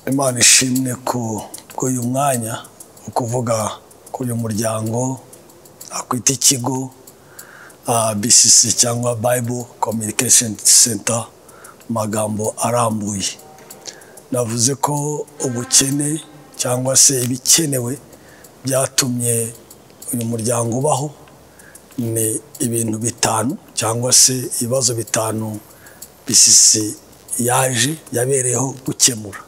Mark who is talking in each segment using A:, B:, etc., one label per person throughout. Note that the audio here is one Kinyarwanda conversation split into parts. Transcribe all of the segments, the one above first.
A: imana ishimwe ku uyu mwanya ni ukuvuga ko uyu muryango nakwita ikigo bcc cyangwa bible communication center mu magambo arambuye navuze ko ubukene cyangwa se ibikenewe byatumye uyu muryango ubaho ni ibintu bitanu cyangwa se ibibazo bitanu bcc yaje yabereyeho gukemura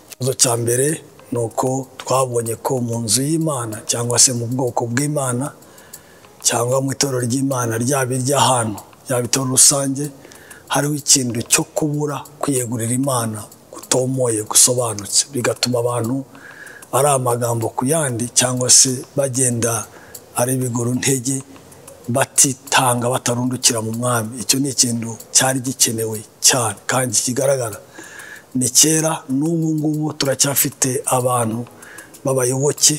A: ikibazo cya mbere ni uko twabonye ko mu nzu y'imana cyangwa se mu bwoko bw'imana cyangwa mu itorero ry'imana ryaba iry'ahantu ryaba itorero rusange hariho ikintu cyo kubura kwiyegurira imana gutomoye gusobanutse bigatuma abantu ari amagambo ku yandi cyangwa se bagenda ari biguru ntege batitanga batarundukira mu mwami icyo ni ikintu cyari gikenewe cyane kandi kigaragara ni kera n'ubu ngubu turacyafite abantu b'abayoboke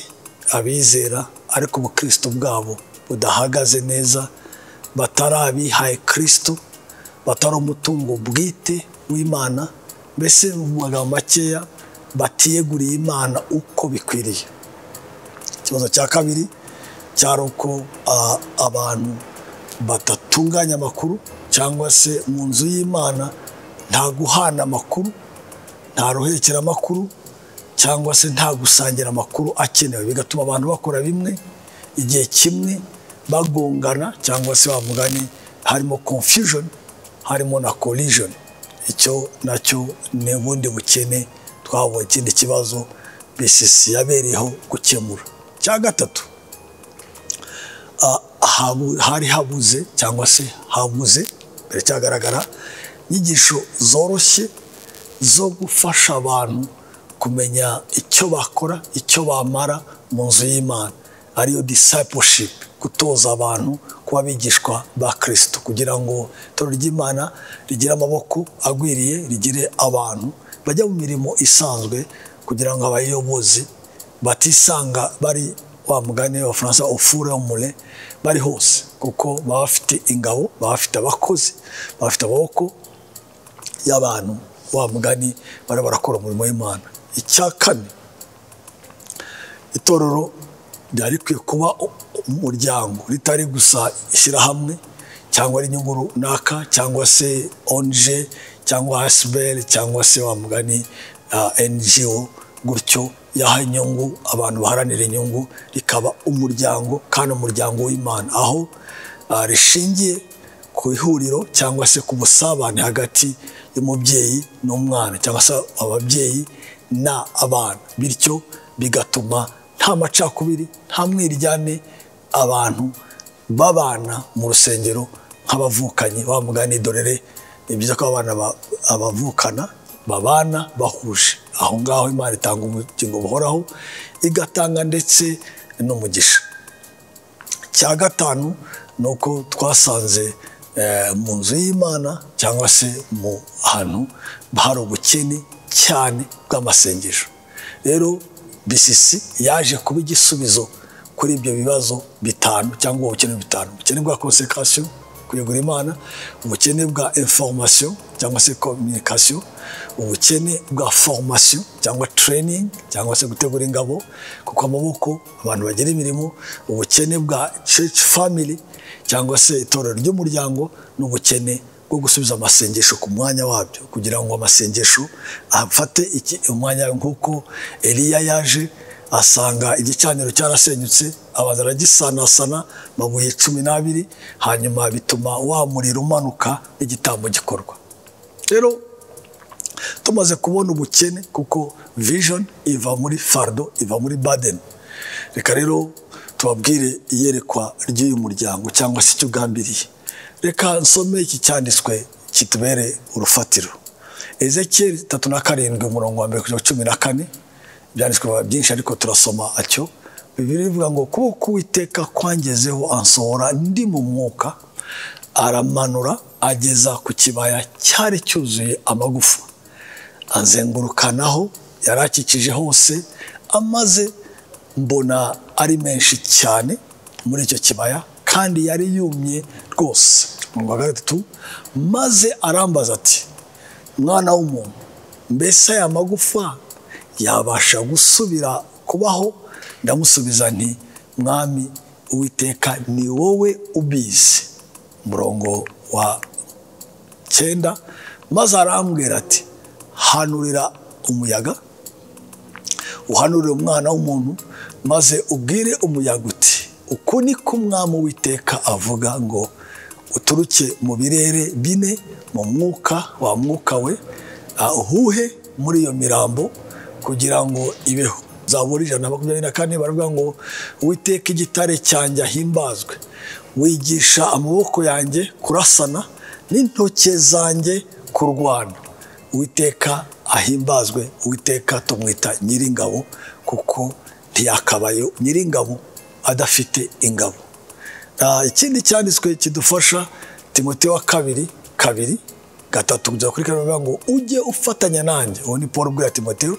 A: abizera ariko ubukristo bwabo budahagaze neza batari abihaye kirisito batari umutungo bwite w'imana mbese mu magambo makeya batiyeguriye imana uko bikwiriye ikibazo cya kabiri cyari uko abantu badatunganya amakuru cyangwa se mu nzu y'imana nta guhana amakuru nta ruhekera amakuru cyangwa se nta gusangira amakuru akenewe bigatuma abantu bakora bimwe igihe kimwe bagongana cyangwa se bavugane harimo confusion harimo na collision icyo nacyo ni ubundi bukene twabonye ikindi kibazo bcc yabereyeho gukemura cya gatatu hari habuze cyangwa se habuze biracyagaragara inyigisho zoroshye zo gufasha abantu kumenya icyo bakora icyo bamara mu nzu y'imana ariyo disipushipu gutoza abantu kuba abigishwa ba kirisito kugira ngo itorero ry'imana rigire amaboko agwiriye rigire abantu bajya mu mirimo isanzwe kugira ngo abayobozi batisanga bari wa mugani w'abafaransa ufure mure bari hose kuko baba bafite ingabo baba bafite abakozi baba bafite amaboko y'abantu wa mugani bari barakora umurimo w'imana icya kane itorero ryari rikwiye kuba umuryango ritari gusa ishyirahamwe cyangwa ari inyungu runaka cyangwa se onje cyangwa asiberi cyangwa se wa mugani ngo gutyo yaha inyungu abantu baharanira inyungu rikaba umuryango kandi umuryango w'imana aho rishingiye ku ihuriro cyangwa se ku busabane hagati y'umubyeyi n'umwana cyangwa se ababyeyi n'abana bityo bigatuma nta macakubiri nta mwiryane abantu babana mu rusengero nk'abavukanye bamugana idorere ni byiza ko abana abavukana babana bahuje aho ngaho imana itanga ubugingo buhoraho igatanga ndetse n'umugisha cya gatanu ni uko twasanze mu nzu y'imana cyangwa se mu hantu hari ubukene cyane bw'amasengesho rero bcc yaje kuba igisubizo kuri ibyo bibazo bitanu cyangwa ubukene bitanu ubukene bwa konsekarasiyo kuyigura imana ubukene bwa inforomasiyo cyangwa se kominikasiyo ubukene bwa foromasiyo cyangwa tereyiningi cyangwa se gutegura ingabo kuko amaboko abantu bagira imirimo ubukene bwa ceci famili cyangwa se itorero ry'umuryango n'ubukene bwo gusubiza amasengesho ku mwanya wabyo kugira ngo amasengesho afate umwanya nk'uko Eliya yaje asanga igicaniro cyarasenyutse abanza aragisanasana amabuye cumi n'abiri hanyuma bituma wa muriro umanuka n'igitambo gikorwa rero tumaze kubona ubukene kuko vision iva muri fardo iva muri baden reka rero tubabwire iyerekwa ry'uyu muryango cyangwa se icyo ugambiriye reka nsome iki cyanditswe kitubere urufatiro ezekiyeli tatu na karindwi umurongo wa mbere kugeza cumi na kane byanditswe byinshi ariko turasoma atyo bibiri bivuga ngo kuko kuwiteka kwangezeho ansohora ndi mu mwuka aramanura ageza ku kibaya cyari cyuzuye amagufa azengurukanaho yari akikije hose amaze mbona ari menshi cyane muri icyo kibaya kandi yari yumye rwose umurongo wa gatatu maze arambaza ati mwana w'umuntu mbese aya magufa yabasha gusubira kubaho ndamusubiza nti mwami uwiteka ni wowe ubizi umurongo wa cyenda maze arambwira ati hanurira umuyaga uhanurire umwana w'umuntu maze ubwire umuyaga uti uku ni ko umwami witeka avuga ngo uturuke mu birere bine mu mwuka wa mwuka we uhuhe muri iyo mirambo kugira ngo ibeho zabura ijana na makumyabiri na kane baravuga ngo witeka igitare cyanjye ahimbazwe wigisha amaboko yanjye kurasana n'intoke zanjye kurwana witeka ahimbazwe witeka tumwita nyiringabo kuko ntiyakabaye nyiringabo adafite ingabo ikindi cyanditswe kidufasha timote wa kabiri kabiri gatatu kugeza kuri kane bavuga ngo ujye ufatanya nanjye uwo ni paul ubwira timoteo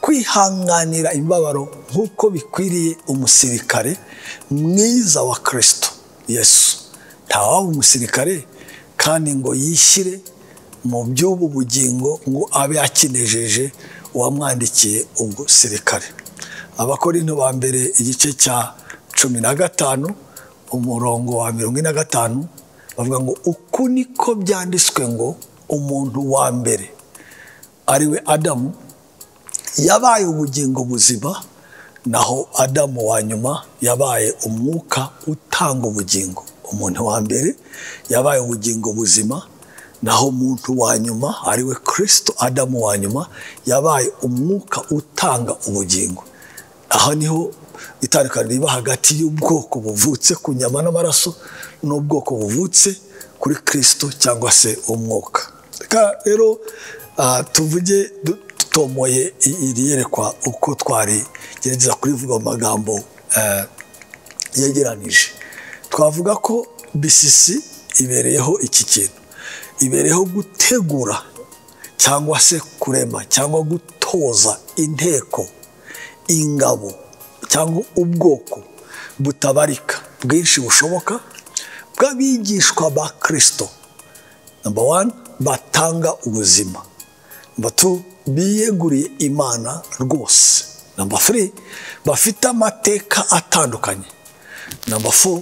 A: kwihanganira imibabaro nk'uko bikwiriye umusirikare mwiza wa kirisito yesu ntawaba umusirikare kandi ngo yishyire mu by'ubu bugingo ngo abe akinejeje uwamwandikiye ubwo sirikare abakorinto ba mbere igice cya cumi na gatanu umurongo wa mirongo ine na gatanu bavuga ngo uku niko byanditswe ngo umuntu wa mbere ariwe adamu yabaye ubugingo buzima naho adamu wa nyuma yabaye umwuka utanga ubugingo umuntu wa mbere yabaye ubugingo buzima naho umuntu wa nyuma ariwe kirisito adamu wa nyuma yabaye umwuka utanga ubugingo aha niho itandukaniro riba hagati y'ubwoko buvutse ku nyama n'amaraso n'ubwoko buvutse kuri kirisito cyangwa se umwuka rero tuvuge dutomoye iri yerekwa uko twarigerageza kurivuga mu magambo yegeranije twavuga ko bisisi ibereyeho iki kintu ibereyeho gutegura cyangwa se kurema cyangwa gutoza inteko ingabo cyangwa ubwoko butabarika bwinshi bushoboka bw'abigishwa ba kirisito namba wani batanga ubuzima namba tu biyeguriye imana rwose namba furi bafite amateka atandukanye namba fo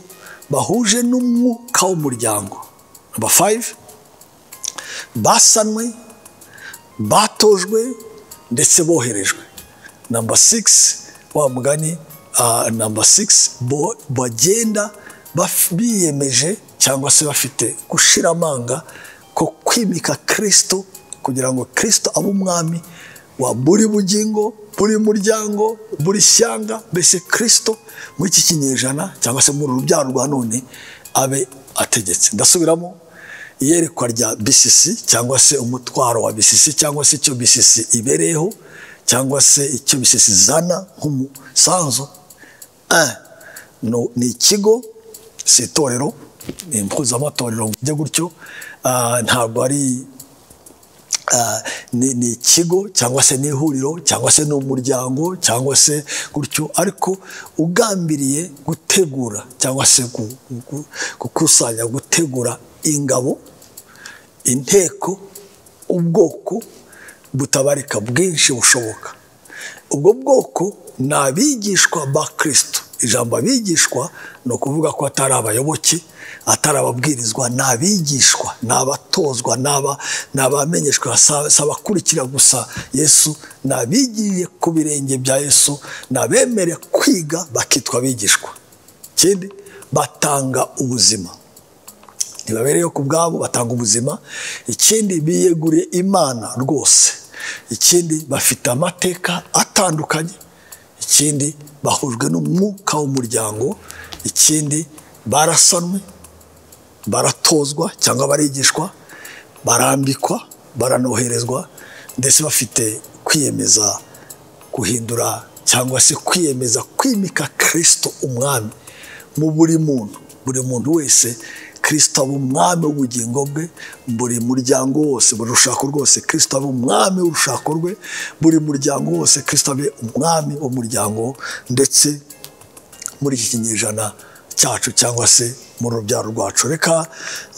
A: bahuje n'umwuka w'umuryango namba fayive basanwe batojwe ndetse boherejwe namba sigisi wa mugani namba sigisi bagenda biyemeje cyangwa se bafite gushira amanga ko kwimika kirisito kugira ngo kirisito abe umwami wa buri bugingo buri muryango buri shyanga mbese kirisito muri iki kinyejana cyangwa se muri urubyaro rwa none abe ategetse ndasubiramo iyerekwa rya bisisi cyangwa se umutwaro wa bisisi cyangwa se icyo bisisi ibereyeho cyangwa se icyo bisesi zana nk'umusanzu ni ikigo si itorero ni impuzamatorero bijya gutyo ntabwo ari ni ikigo cyangwa se n'ihuriro cyangwa se n'umuryango cyangwa se gutyo ariko ugambiriye gutegura cyangwa se gukusanya gutegura ingabo inteko ubwoko butabarika bwinshi bushoboka ubwo bwoko ni abigishwa ba kirisito ijambo abigishwa ni ukuvuga ko atari abayoboke atari ababwirizwa ni abigishwa ni abatozwa ni abamenyeshwa si abakurikira gusa yesu ni abigiye ku birenge bya yesu ni abemere kwiga bakitwa abigishwa ikindi batanga ubuzima ntibabereyeho ku bwabo batanga ubuzima ikindi biyeguriye imana rwose ikindi bafite amateka atandukanye ikindi bahujwe n'umwuka w'umuryango ikindi barasanwe baratozwa cyangwa barigishwa barambikwa baranoherezwa ndetse bafite kwiyemeza guhindura cyangwa se kwiyemeza kwimika kirisito umwami mu buri muntu buri muntu wese kirisito aba umwami w'ubugingo bwe buri muryango wose buri rushako rwose kirisito aba umwami w'urushako rwe buri muryango wose kirisito abe umwami w'umuryango ndetse muri iki kinyejana cyacu cyangwa se mu rubyaro rwacu reka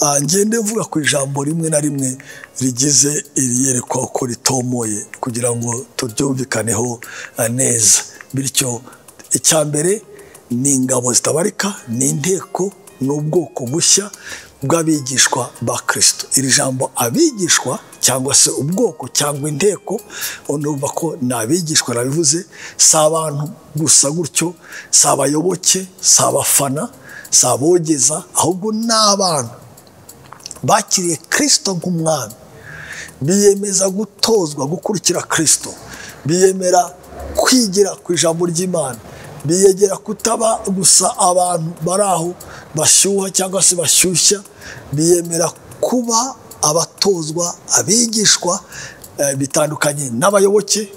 A: ah, ngende mvuga ku ijambo rimwe na rimwe rigize iriyerekwa uko ritomoye kugira ngo turyumvikaneho ah, neza bityo icya mbere ni ingabo zitabarika ni inteko ni ubwoko bushya bw'abigishwa ba kirisito iri jambo abigishwa cyangwa se ubwoko cyangwa inteko urumva ko ni abigishwa nabivuze si abantu gusa gutyo si abayoboke si abafana si abogeza ahubwo ni abantu bakiriye kirisito nk'umwami biyemeza gutozwa gukurikira kirisito biyemera kwigira ku ijambo ry'imana biyegera kutaba gusa abantu bari aho bashyuha cyangwa se bashyushya biyemera kuba abatozwa abigishwa eh, bitandukanye n'abayoboke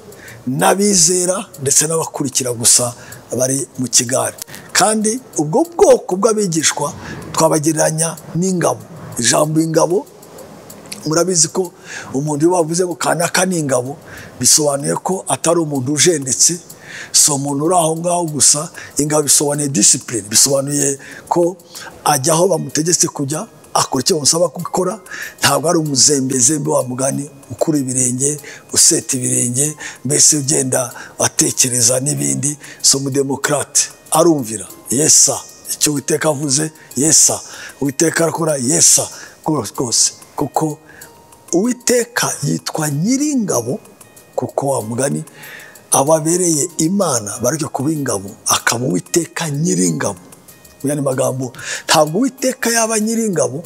A: n'abizera ndetse n'abakurikira gusa bari mu kigare kandi ubwo bwoko bw'abigishwa twabagereranya n'ingabo ijambo ingabo murabizi ko umuntu iyo bavuze ngo kanaka ni ingabo bisobanuye ko atari umuntu ujendetse si umuntu uri aho ngaho gusa ingabo bisobanuye disipurine bisobanuye ko ajya aho bamutegetse kujya akora icyo bamusaba gukora ntabwo ari umuzembezembe wa mugani ukura ibirenge useta ibirenge mbese ugenda atekereza n'ibindi si umudemokarate arumvira yesa icyo uwiteka avuze yesa uwiteka arakora yesa rwose kuko uwiteka yitwa nyiringabo kuko wa mugani ababereye imana bareke kuba ingabo akaba uwiteka nyiringabo mu yandi magambo ntabwo uwiteka yaba nyiringabo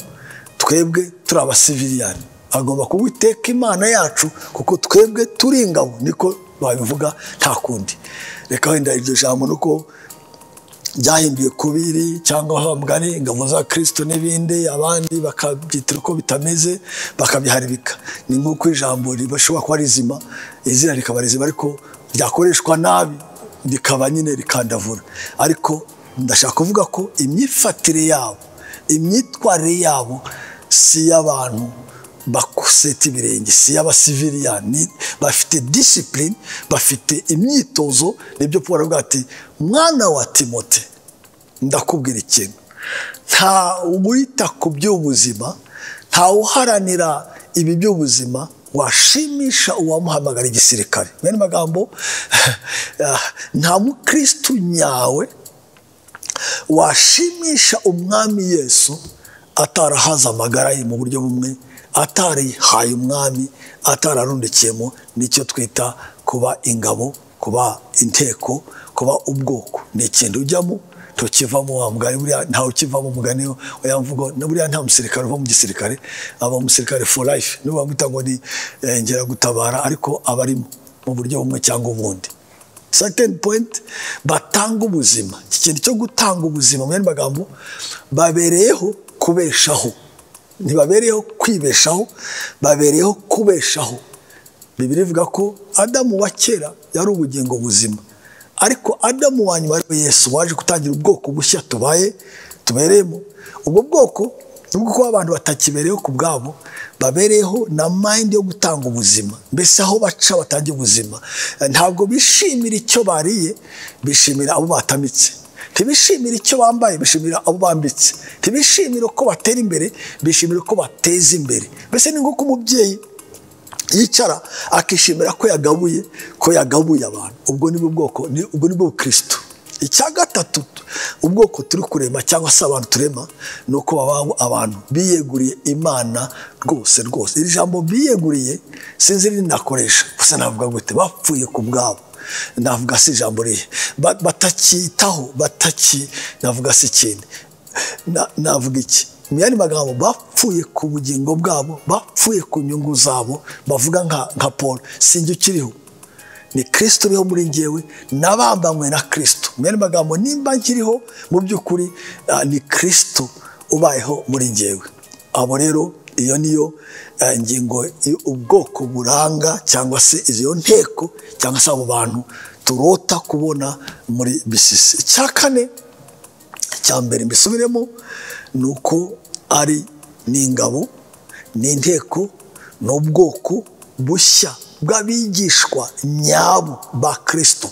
A: twebwe turi abasiviliyani agomba kuba uwiteka imana yacu kuko twebwe turi ingabo niko babivuga nta kundi reka wenda iryo jambo ni uko byahinduye kubiri cyangwa aho mugani ingabo za kirisito n'ibindi abandi bakabyitira uko bitameze bakabiharibika ni nk'uko ijambo rishobora kuba rizima izina rikaba rizima ariko ryakoreshwa nabi rikaba nyine rikandavura ariko ndashaka kuvuga ko imyifatire yabo imyitwarire yabo si iy'abantu bakuseta ibirenge si iy'abasiviliyani bafite disipurine bafite imyitozo nibyo paul avuga ati mwana wa timote ndakubwira ikintu nta wita ku by'ubuzima nta uharanira ibi by'ubuzima washimisha uwamuhamagara igisirikare mu yandi magambo nta mukirisitu nyawe washimisha umwami yesu atarahaza amagara ye mu buryo bumwe atarihaye umwami atararundikiyemo nicyo twita kuba ingabo kuba inteko kuba ubwoko ni ikintu ujyamo tukivamo wa mugani buriya ntawe ukivamo umugani uriya mvugo buriya nta musirikare uva mu gisirikare aba umusirikare for life niba bamwita ngo ni eh, ngeragutabara ariko aba arimo mu buryo bumwe cyangwa ubundi certain point batanga ubuzima iki kintu cyo gutanga ubuzima mu yandi magambo babereyeho kubeshaho ntibabereyeho kwibeshaho babereyeho kubeshaho bibiri ivuga ko adamu wa kera yari ubugingo buzima ariko adamu wa nyuma ariwe yesu waje gutangira ubwoko bushya tubaye tubereyemo ubwo bwoko ni ubwo kuba abantu batakibereyeho ku bwabo babereyeho na mayindi yo gutanga ubuzima mbese aho baca batangira ubuzima ntabwo bishimira icyo bariye bishimira abo batamitse ntibishimira icyo bambaye bishimira abo bambitse ntibishimira uko batera imbere bishimira uko bateza imbere mbese ni nk'uko umubyeyi yicara akishimira ko yagabuye ko yagabuye abantu ubwo ni bwoko ubwo ni bwo bukirisitu icya gatatu ubwoko turi kurema cyangwa se abantu turema ni uko baba abantu biyeguriye imana rwose rwose iri jambo biyeguriye sinzi irindi nakoresha gusa navuga gute bapfuye ku bwabo navuga si ijambo rihe Ba- batakitaho bataki navuga si ikindi Na- navuga iki mu yandi magambo bapfuye ku bugingo bwabo bapfuye ku nyungu zabo bavuga nka nka paul sinjye ukiriho ni kirisito uriho muri ngewe nabambanywe na kirisito mu yandi magambo nimba nkiriho mu by'ukuri ah, ni kirisito ubayeho muri ngewe abo rero iyo niyo eh, ngingo y- ubwoko buranga cyangwa se iyo nteko cyangwa se abo bantu turota kubona muri bisisi icya kane icya mbere mbisubiremo ni uko ari n'ingabo n'inteko n'ubwoko bushya bw'abigishwa nyabo ba kirisito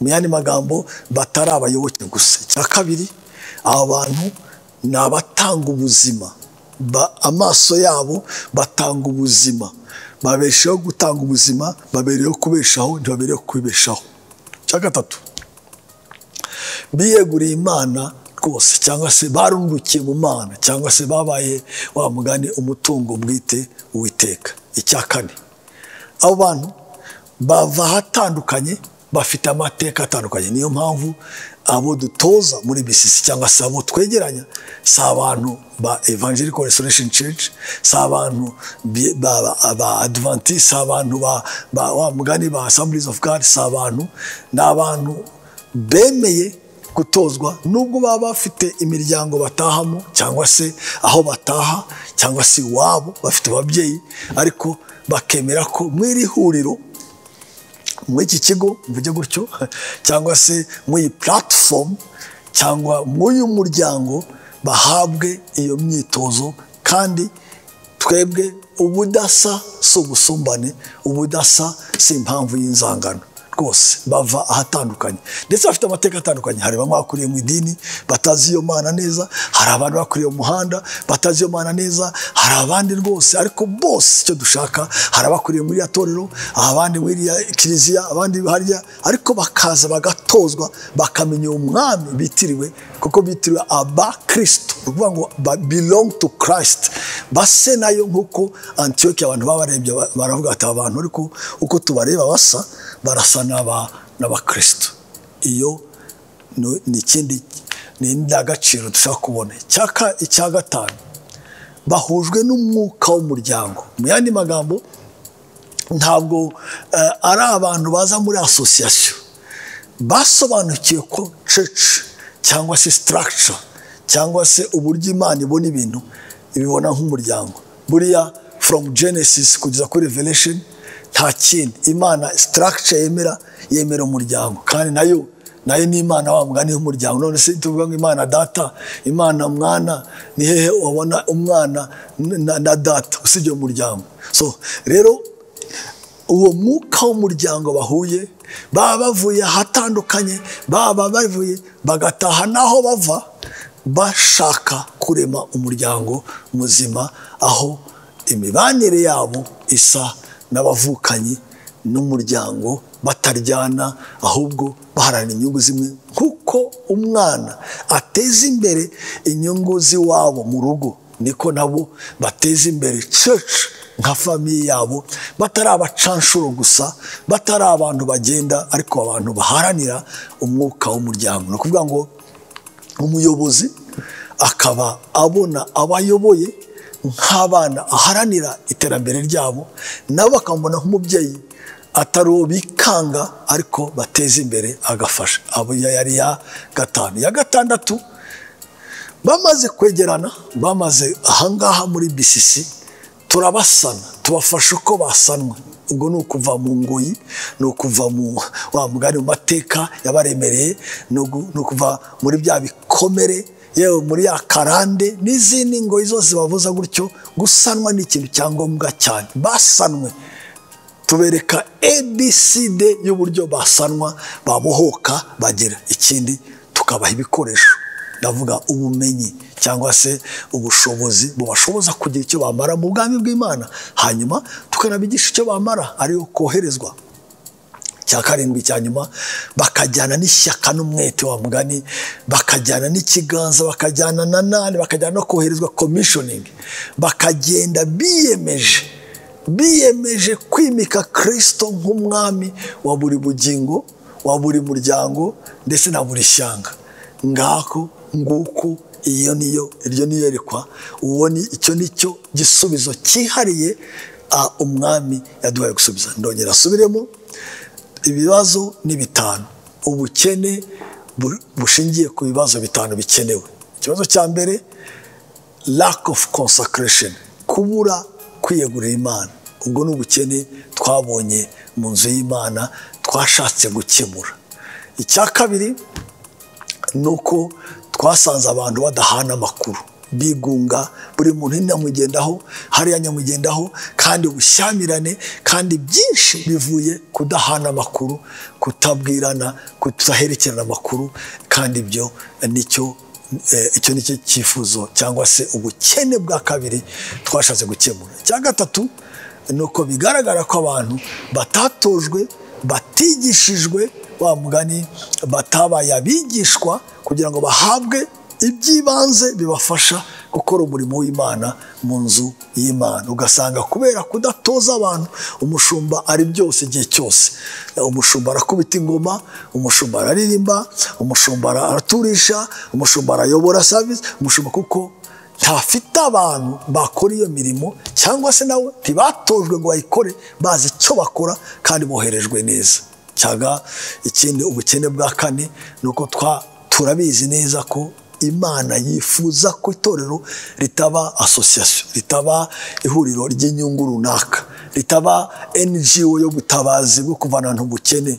A: mu yandi magambo batari abayoboke gusa icya kabiri aba bantu ni abatanga ubuzima Ba- amaso yabo batanga ubuzima babeshaho gutanga ubuzima babereyeho kubeshaho ntibabereyeho kubibeshaho cya gatatu biyeguriye imana rwose cyangwa se barungukiye mu mana cyangwa se babaye wa mugani umutungo bwite uwiteka icya kane abo bantu bava ahatandukanye bafite amateka atandukanye niyo mpamvu abo dutoza muri bisisi cyangwa se abo twegeranya si abantu ba evangelical restoration church si abantu bi- ba ba- ba adventist si abantu ba ba- wa mugani ba assemblies of god si abantu ni abantu bemeye gutozwa nubwo baba bafite imiryango batahamo cyangwa se aho bataha cyangwa se iwabo bafite ababyeyi ariko bakemera ko mu iri huriro muri iki kigo mvuge gutyo cyangwa se muri iyi platform cyangwa muri uyu muryango bahabwe iyo myitozo kandi twebwe ubudasa si ubusumbane ubudasa si impamvu y'inzangano rwose bava ahatandukanye ndetse bafite amateka atandukanye hari bamwe bakuriye mu idini batazi iyo mana neza hari abandi bakuriye mu muhanda batazi iyo mana neza hari abandi rwose ariko bose icyo dushaka hari abakuriye muri iriya torero abandi muri iriya kiliziya abandi harya ariko bakaza bagatozwa bakamenya uwo mwami bitiriwe kuko bitiriwe aba kirisito ni ukuvuga ngo ba belong to christ base nayo nk'uko antiyoke abantu babarebye ba- baravuga ati aba bantu ariko uko tubareba basa barasa n'aba n'abakristo iyo ni- ni ikindi ni indangagaciro dushaka kubona icyaka icya gatanu bahujwe n'umwuka w'umuryango mu yandi magambo ntabwo eh, ari abantu baza muri asosiyasiyo basobanukiwe ko cece cyangwa se sitaragica cyangwa se uburyo imana ibona ibintu ibibona nk'umuryango buriya foromu genesis kugeza kuri revelation nta kindi imana sitaragica yemera yemera umuryango kandi nayo nayo ni imana wa mugani w'umuryango none se tuvuga ngo imana data imana mwana ni hehe wabona umwana na, na data usibye umuryango so rero uwo mwuka w'umuryango bahuye baba bavuye ahatandukanye baba bavuye bagataha n'aho bava bashaka kurema umuryango muzima aho imibanire yabo isa n'abavukanyi n'umuryango bataryana ahubwo baharanira inyungu zimwe nk'uko umwana ateza imbere inyungu z'iwabo mu rugo niko nabo bateza imbere church nka famiye yabo batari abacanshuro gusa batari abantu bagenda ariko abantu baharanira umwuka w'umuryango ni ukuvuga ngo umuyobozi akaba abona abayoboye nk'abana aharanira iterambere ryabo nabo bakamubona nk'umubyeyi atari uwo bikanga ariko bateza imbere agafasha abo yari ya gatanu ya gatandatu bamaze kwegerana bamaze ahangaha muri bisisi turabasana tubafasha uko basanwa ubwo ni ukuva mu ngoyi ni ukuva mu wa mugani mu mateka yabaremereye ni ugu- ni ukuva muri bya bikomere yewe muri ya karande n'izindi ngoyi zose bavuza gutyo gusanwa ni ikintu cya ngombwa cyane basanwe tubereka abcd y'uburyo basanwa babohoka bagira ikindi tukabaha ibikoresho ndavuga ubumenyi cyangwa se ubushobozi bubashoboza kugira icyo bamara mu bwami bw'imana hanyuma tukanabigisha icyo bamara ariyo koherezwa cya karindwi cya nyuma bakajyana n'ishyaka n'umwete wa mugani bakajyana n'ikiganza bakajyana na nani bakajyana no koherezwa komishoningi bakagenda biyemeje biyemeje kwimika kirisito nk'umwami wa buri bugingo wa buri muryango ndetse na buri shyanga ngako nguko iyo niyo iryo ni iyerekwa ubona icyo ni cyo gisubizo cyihariye ah, umwami yaduhaye gusubiza ndongera asubiremo ibibazo ni bitanu ubukene bu- bushingiye ku bibazo bitanu bikenewe ikibazo cya mbere lack of consecration kubura kwiyegurira imana ubwo ni ubukene twabonye mu nzu y'imana twashatse gukemura icya kabiri ni uko twasanze abantu badahana amakuru bigunga buri muntu nyamugendaho hariya nyamugendaho kandi ubushyamirane kandi byinshi bivuye kudahana amakuru kutabwirana kudaherekerana amakuru kandi ibyo nicyo eh, icyo ni cyo cyifuzo cyangwa se ubukene bwa kabiri twashatse gukemura icya gatatu ni uko bigaragara ko abantu batatojwe batigishijwe wa mugani batabaye abigishwa kugira ngo bahabwe iby'ibanze bibafasha gukora umurimo w'imana mu nzu y'imana ugasanga kubera kudatoza abantu umushumba ari byose igihe cyose umushumba arakubita ingoma umushumba araririmba umushumba araturisha umushumba arayobora savisi umushumba kuko ntafite abantu bakora iyo mirimo cyangwa se nawe ntibatojwe ngo bayikore bazi icyo bakora kandi boherejwe neza cyaga ikindi ubukene bwa kane ni uko turabizi neza ko imana yifuza ko itorero ritaba asosiyasiyo ritaba ihuriro ry'inyungu runaka ritaba ngo yo gutabazi bwo kuvana ahantu bukene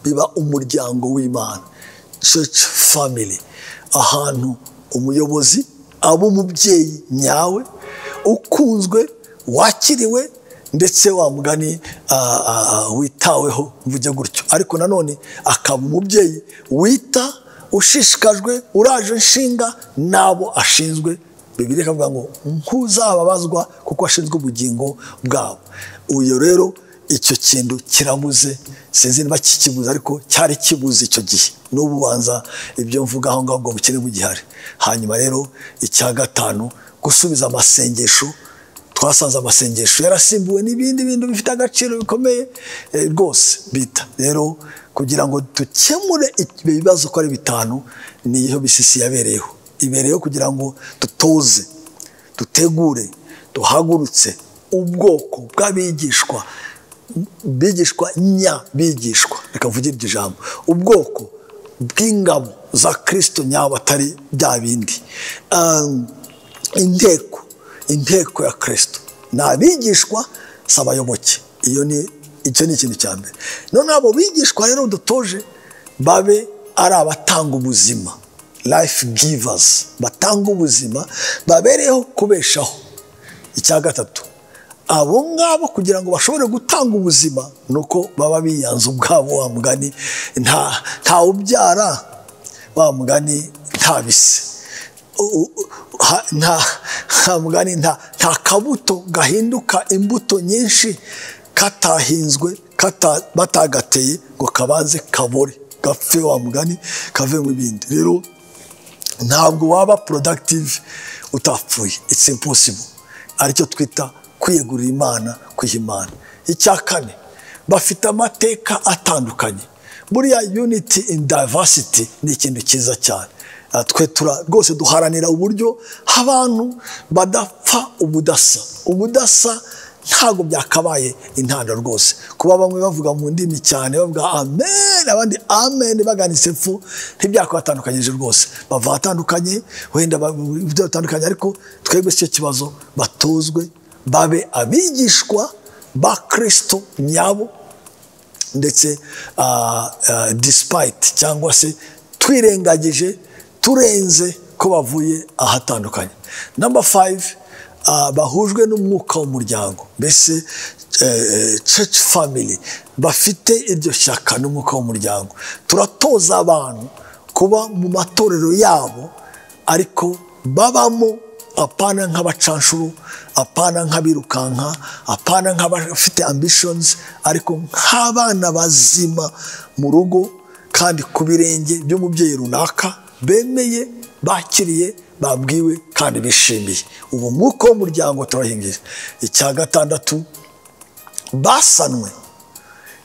A: biba umuryango w'imana church family ahantu umuyobozi aba umubyeyi nyawe ukunzwe wakiriwe ndetse wa mugani witaweho mvuge gutyo ariko nanone akaba umubyeyi wita ushishikajwe uraje nshinga n'abo ashinzwe bibiri ikavuga ngo ntuzababazwa kuko ashinzwe ubugingo bwabo uyu rero icyo kintu kirabuze sinzi niba kikibuze ariko cyari kibuze icyo gihe n'ubu banza ibyo mvuga aho ngaho ngo bukene bugihari hanyuma rero icya gatanu gusubiza amasengesho twasanze amasengesho yarasimbuwe n'ibindi bintu bifite agaciro bikomeye rwose bita rero kugira ngo dukemure ibibazo ko ari bitanu niyo bisisi yabereyeho ibereyeho kugira ngo dutoze dutegure duhagurutse ubwoko bw'abigishwa bigishwa nyabigishwa reka mvuge iryo jambo ubwoko bw'ingabo za kirisito nyabo atari bya bindi inteko inteko ya kirisito ni abigishwa si abayoboke iyo ni icyo ni ikintu cya mbere none abo bigishwa rero dutoje babe ari abatanga ubuzima life givazi batanga ubuzima babereyeho kubeshaho icya gatatu abo ngabo kugira ngo bashobore gutanga ubuzima ni uko baba biyanze ubwabo wa mugani nta ubyara wa mugani nta bise nta mugani nta kabuto gahinduka imbuto nyinshi katahinzwe batagateye ngo kabanze kabore gapfe wa mugani kave mu bindi rero ntabwo waba productive utapfuye it's impossible aricyo twita kwiyegurira imana kwiha imana icya kane bafite amateka atandukanye buriya unity in diversity ni ikintu cyiza cyane twe rwose duharanira uburyo abantu badapfa ubudasa ubudasa ntabwo byakabaye intandaro rwose kuba bamwe bavuga mu ndimi cyane bavuga amen abandi amen baganitse epfo ntibyakubatandukanyije rwose bava ahatandukanye wenda batandukanye ariko twebwe si cyo kibazo batozwe babe abigishwa ba kirisito nyabo ndetse disipayiti cyangwa se twirengagije turenze ko bavuye ahatandukanye namba fayive bahujwe n'umwuka w'umuryango mbese church family bafite iryo shyaka n'umwuka w'umuryango turatoza abantu kuba mu matorero yabo ariko babamo apana nk'abacanshuru apana nk'abirukanka apana nk'abafite ambitions ariko nk'abana bazima mu rugo kandi ku birenge by'umubyeyi runaka bemeye bakiriye babwiwe kandi bishimiye ubu mwuka w'umuryango turahingira icya gatandatu basanwe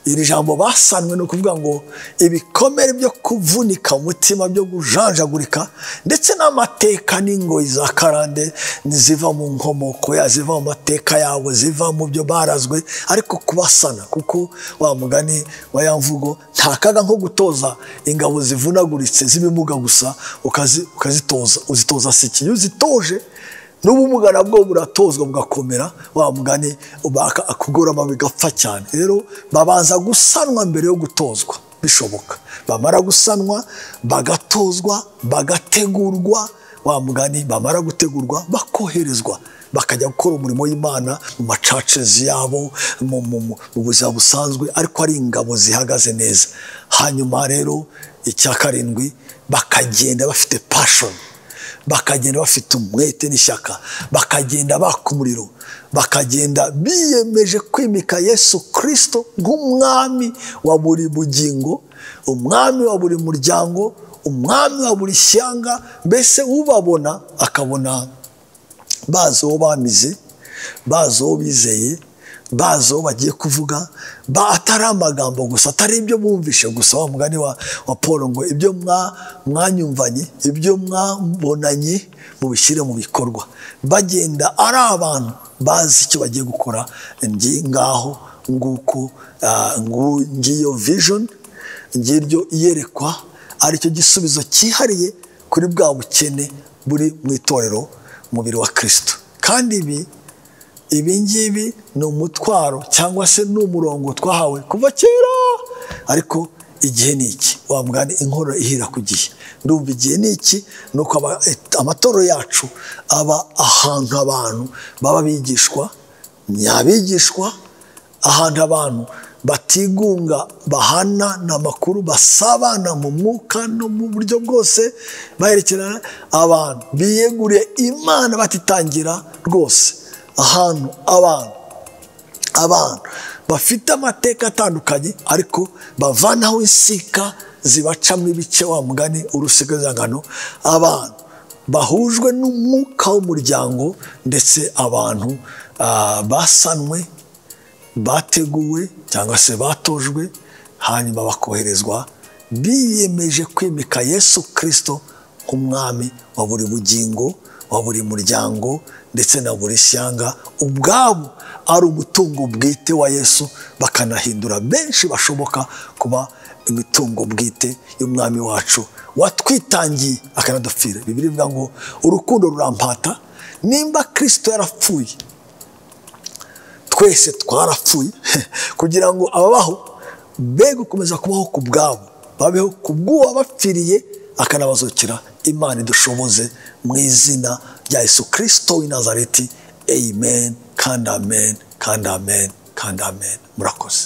A: iri jambo basanwe ni ukuvuga ngo ibikomere byo kuvunika umutima byo gujanjagurika ndetse n'amateka n'ingoyi za karande ziva mu nkomoko ya ziva mu mateka yawe ziva mu byo barazwe ariko kubasana kuko wa mugani wa ya mvugo nta kaga nko gutoza ingabo zivunaguritse z'ibimuga gusa ukazitoza uzitoza siki iyo uzitoje n'ubumuga nabwo buratozwa bugakomera wa mugani akugorama bigapfa cyane rero babanza gusanwa mbere yo gutozwa bishoboka bamara gusanwa bagatozwa bagategurwa wa mugani bamara gutegurwa bakoherezwa bakajya gukora umurimo w'imana mu macacezi yabo mu mu- mu buzima busanzwe ariko ari ingabo zihagaze neza hanyuma rero icya karindwi bakagenda bafite pashoni bakagenda bafite umwete n'ishyaka bakagenda baka umuriro bakagenda biyemeje kwimika yesu kirisito nk'umwami wa buri bugingo umwami wa buri muryango umwami wa buri shyanga mbese ubabona akabona bazi uwo bamize bazi uwo bizeye bazi uwo bagiye kuvuga ba atari amagambo gusa atari ibyo bumvishe gusa wa mugani wa, wa paul ngo ibyo mwa- mwanyumvanye ibyo mwabonanye mubishyire mu bikorwa bagenda ari abantu bazi icyo bagiye gukora ngi ngaho nguko ah, ngu- ngiyo vision ngiryo iyerekwa aricyo gisubizo cyihariye kuri bwa bukene buri mu itorero umubiri wa kirisito kandi ibi ibi ngibi ni umutwaro cyangwa se ni umurongo twahawe kuva kera ariko igihe ni iki wamugani inkorora ihera ku gihe ndumva igihe ni iki ni uko aba- amatorero yacu aba ahantu abantu baba bigishwa ni abigishwa ahantu abantu batigunga bahana amakuru basabana mu mwuka no mu buryo bwose baherekerana abantu biyeguriye imana batitangira rwose ahantu abantu abantu bafite amateka atandukanye ariko bavanaho insika zibacamo ibice wa mugani urusigazangano abantu bahujwe n'umwuka w'umuryango ndetse abantu ah, basanwe bateguwe cyangwa se batojwe hanyuma bakoherezwa biyemeje kwimika yesu kirisito nk'umwami wa buri bugingo wa buri muryango ndetse na buri shyanga ubwabo ari umutungo bwite wa yesu bakanahindura benshi bashoboka kuba imitungo bwite y'umwami wacu watwitangiye akanadupfira bibiri bivuga ngo urukundo rurampata nimba kirisito yarapfuye twese twarapfuye kugira ngo ababaho be gukomeza kubaho ku bwabo babeho ku bw'uwabapfiriye akanabazukira imana idushoboze mu izina rya yesu kirisito w'i nazareti amen kandi amen kandi amen kandi amen murakoze